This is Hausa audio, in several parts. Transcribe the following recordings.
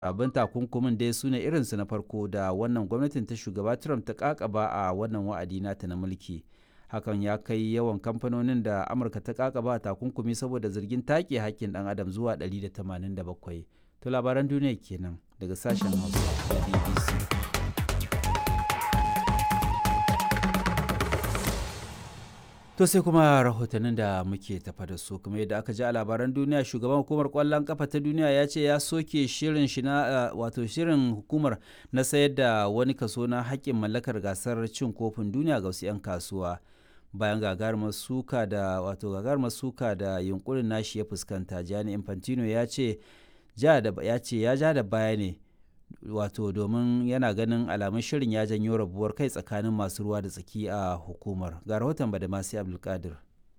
abin takunkumin dai su ne irinsu na farko da wannan gwamnatin ta shugaba trump ta kakaba a wannan wa'adi nata na mulki hakan ya kai yawan kamfanonin da amurka ta kakaba takunkumi saboda zargin take hakkin dan adam zuwa 187 to labaran duniya kenan daga sashen hausa da bbc To sai kuma rahotannin da muke tafa da su kuma yadda aka ji a labaran duniya shugaban hukumar kwallon kafa ta duniya ya ce ya soke shirin shi na wato shirin hukumar na sayar da wani kaso na haƙƙin mallakar gasar cin kofin duniya ga wasu 'yan kasuwa bayan gagarumar suka da wato gagarumar suka da yunkurin nashi ya fuskanta Gianni Infantino ya ce ya ce ya ja da baya ne wato domin yana ganin alamun shirin ya janyo rabuwar kai tsakanin masu ruwa da tsaki a hukumar ga rahoton badamasi abdulkadir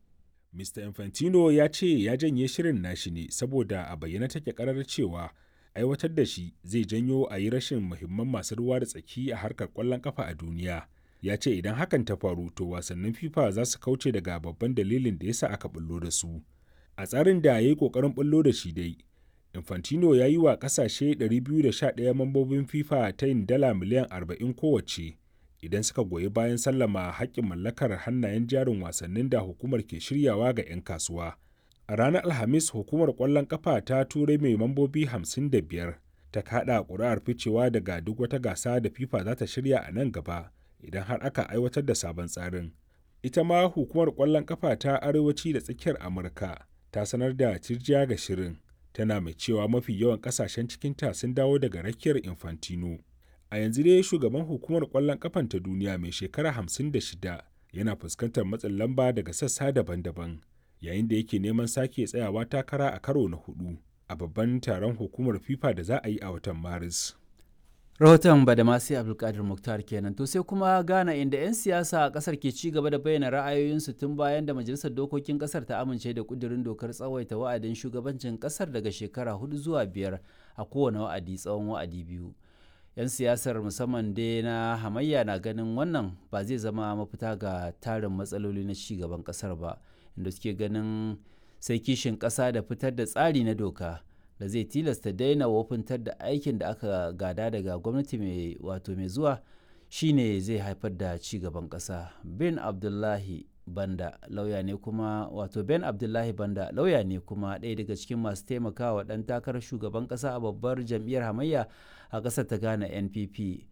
mr infantino ya ce ya janye shirin nashi ne saboda a bayyana take karar cewa aiwatar da shi zai janyo a yi rashin muhimman masu ruwa da tsaki a harkar kwallon kafa a duniya ya ce idan hakan ta faru to wasannin fifa za su kauce daga babban dalilin da yasa aka bullo da su a tsarin da ya yi kokarin bullo da shi dai Infantino ya yi wa ƙasashe 211 mambobin FIFA ta yin dala miliyan 40 kowace idan suka goyi bayan sallama haƙƙin mallakar hannayen jarin wasannin da hukumar ke shiryawa ga 'yan kasuwa. A ranar Alhamis hukumar ƙwallon ƙafa ta turai mai mambobi 55 ta kaɗa ƙuri'ar ficewa daga duk wata gasa da FIFA za ta shirya a nan gaba idan har aka aiwatar da sabon tsarin. Ita ma hukumar ƙwallon ƙafa ta arewaci da tsakiyar Amurka ta sanar da cirjiya ga shirin. tana mai cewa mafi yawan kasashen cikinta sun dawo daga rakiyar infantino a yanzu dai shugaban hukumar kwallon kafan ta duniya mai shekara 56 yana fuskantar matsin lamba daga sassa daban-daban yayin da yake neman sake tsayawa takara a karo na hudu a babban taron hukumar fifa da za a yi a watan maris rahoton badamasi abdulkadir muktar kenan to sai kuma ghana inda 'yan siyasa a kasar ke ci gaba da bayyana ra'ayoyinsu tun bayan da majalisar dokokin kasar ta amince da kudirin dokar tsawaita wa'adin shugabancin kasar daga shekara hudu zuwa biyar a kowane wa'adi tsawon wa'adi biyu 'yan siyasar musamman dai na hamayya na ganin wannan ba zai zama mafita ga tarin matsaloli na ci gaban kasar ba inda suke ganin sai kishin kasa da fitar da tsari na doka da zai tilasta daina wofintar da aikin da aka gada daga gwamnati mai wato mai zuwa shine zai haifar da ci gaban ƙasa bin abdullahi banda lauya ne kuma wato ben abdullahi banda lauya ne kuma ɗaya daga cikin masu taimakawa ɗan takarar shugaban ƙasa a babbar jam'iyyar hamayya a ƙasar ta ghana npp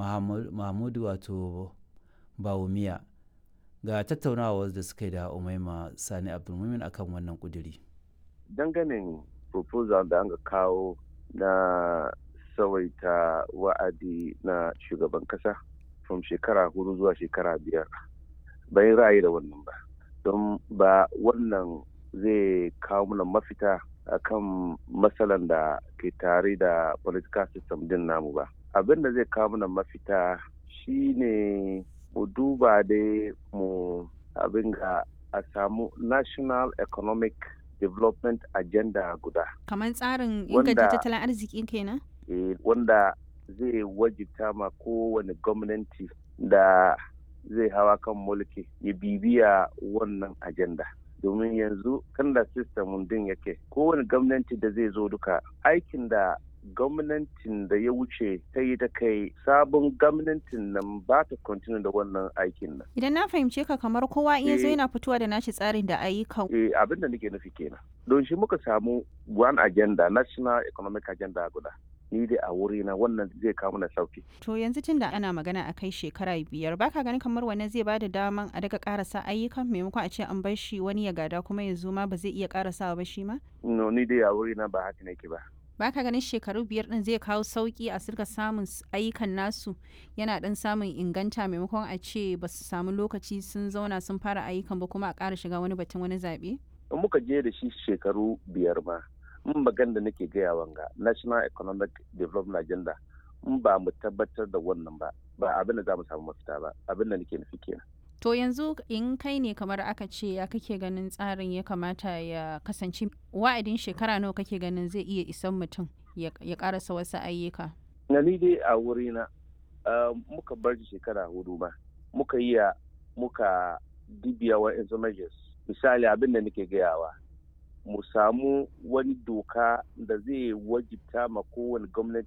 mahmudu wato bawumiya ga tattaunawa da suka yi da umaima sani abdulmumin akan wannan kuduri danganin proposal da aka kawo na tsawaita wa'adi na shugaban kasa from shekara hudu zuwa shekara biyar bai ra'ayi da wannan ba don ba wannan zai kawo mana mafita akan matsalan da ke tare da political system din namu ba abin da zai kawo mana mafita shine mu duba dai mu abin ga a samu national economic development agenda guda. Kamar tsarin inganta tattalin arziki kenan? Eh, wanda zai wajibta ma kowane gwamnati da zai hawa kan mulki ya bibiya wannan agenda. domin yanzu kan da system din yake kowane gwamnati da zai zo duka aikin da gwamnatin da ya wuce ta yi ta kai sabon gwamnatin nan ba ta continue da wannan aikin nan. Idan na fahimce ka kamar kowa iya zo yana fitowa da nashi tsarin da ayyukan. Eh abin da nake nufi kenan. Don shi muka samu one agenda national economic agenda guda. Ni dai a wuri na wannan zai kawo mana sauki. To yanzu tun da ana magana a kai shekara biyar baka ganin kamar wannan zai bada daman a daga karasa ayyukan maimakon a ce an bar shi wani ya gada kuma yanzu ma ba zai iya karasawa ba shi ma? No ni dai a wuri na ba haka nake ba. baka ganin shekaru biyar din zai kawo sauki a sirka samun ayyukan nasu yana dan samun inganta maimakon a ce ba su samu lokaci sun zauna sun fara ayyukan ba kuma a ƙara shiga wani batun wani zaɓe? in muka je da shi shekaru biyar ma in magan da nake gaya wanga national economic development agenda in ba mu tabbatar da wannan ba ba abin da za mu samu mafita ba abin da nake nufi kenan To yanzu in kai ne kamar aka ce ya kake ganin tsarin ya kamata ya kasance wa'adin shekara nawa kake ganin zai iya isan mutum ya karasa wasu ayyuka? Na ni dai a wurina muka bar shekara hudu ma muka yi muka dibiya wa measures misali abin da nake gayawa mu samu wani doka da zai wajibta ma kowane gwamnati